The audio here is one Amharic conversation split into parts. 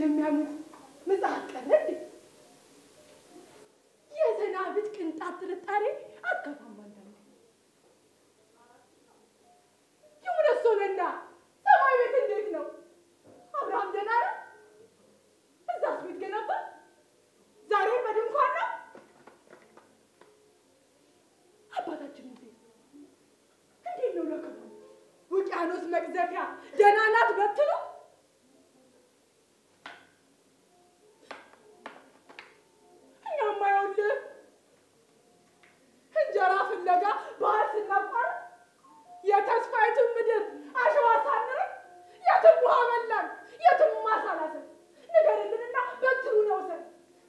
የሚያሙት ምጽአት ቀረ እንዴ? የሰናፍጭ ቅንጣት ጥርጣሬ አትከፋም አንዳንዴ። ይሁን እሱ ነና ሰማይ ቤት እንዴት ነው? አብርሃም ደህና ነው? እዛስ ቤት ገነባ? ዛሬ በድንኳን ነው? አባታችን ሙሴ እንዴት ነው ለክፉ ውቅያኖስ መቅዘፊያ ደህና ናት በትሉ? እኛማ ይኸውልህ እንጀራ ፍለጋ ባህር ስናቋርጥ የተስፋይቱን ምድር አሸዋ ሳንርቅ የትም ውሃ በላን፣ የትም ማሳ ላስን። ንገርልንና በትሩን አውሰን።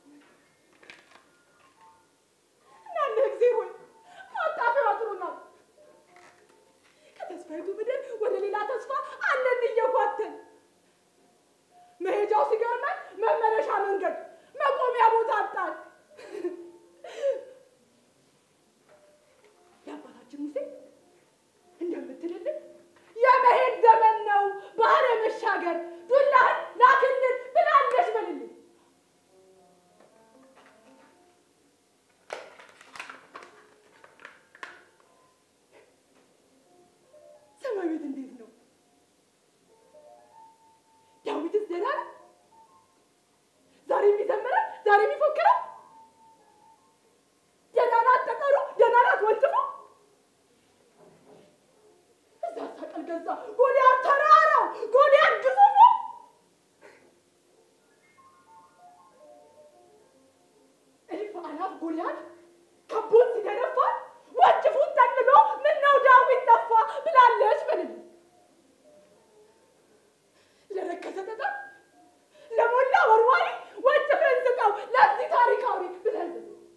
እናንተ እግዜር ሆይ ማጣፊያው ጥሩ ነው። ከተስፋይቱ ምድር ወደ ሌላ ተስፋ አለን እየጓተን መሄጃው ሲገርመን መመለሻ መንገድ መቆሚያ ቦታ አጣን። የአባታችን ሙሴ እንደምትልልን የመሄድ ዘመን ነው፣ ባህረ መሻገር ዱላህን ላክልን ብላለች በልልን። ሰማይ ቤት እንዴት ነው? ዳዊትስ ደህና ነው? ዛሬ የሚዘምረው ዛሬ የሚፎክረው ደህና ናት ጠጠሩ፣ ደህና ናት ወንጭፉ። እዛ ሰቀል ገዛ ጎልያድ ተራራው፣ ጎልያድ ግዙፉ። እልፍ አላፍ ጎልያድ ከቦን ሲደነፋ ወንጭፉን ጠቅልሎ ምነው ዳዊት ጠፋ ብላለች በልልኝ። ለረከሰ ጠጠር ለሞላ ወርዋሪ ወንጭፍን ስጠው ለዚህ ታሪካዊ ብለን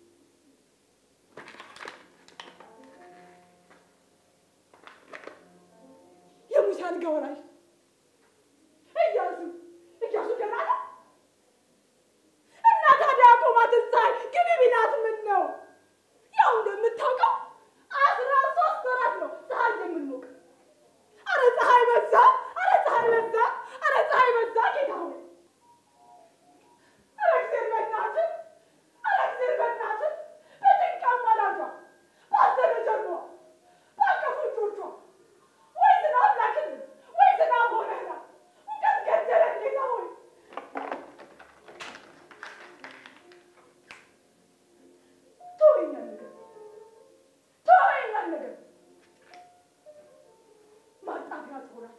የሙሴ አልጋ ወራሽ ኢያሱ ኢያሱ ደህና ነው እና ታዲያ ቆማትን ፀሐይ ግቢ ቢላት ምን ነው? ያው እንደምታውቀው አስራ ሶስት ወራት ነው ፀሐይ የምንሞቅ። አረ ፀሐይ በዛ፣ አረ ፀሐይ በዛ፣ አረ ፀሐይ በዛ ጌታ ሆይ አረ እግዜር በእናትህ፣ አረ እግዜር በእናትህ በጭንቅ አማላጇ ባዘነ ጀርባዋ ባቀፉ እጆቿ ወይ ዝናብ ላክልን ወይ ዝናብ ሆነና ሙቀት ገደለን ጌታ ሆይ ተወኛል ነገር ተወኛል ነገር ማጣፊያ ትሆናል።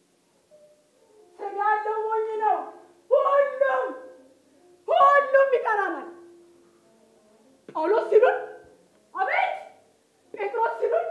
ስም ያለው ሞኝ ነው። ሁሉም ሁሉም ይቀራናል። ጳውሎስ ሲሉን አቤት፣ ጴጥሮስ ሲሉን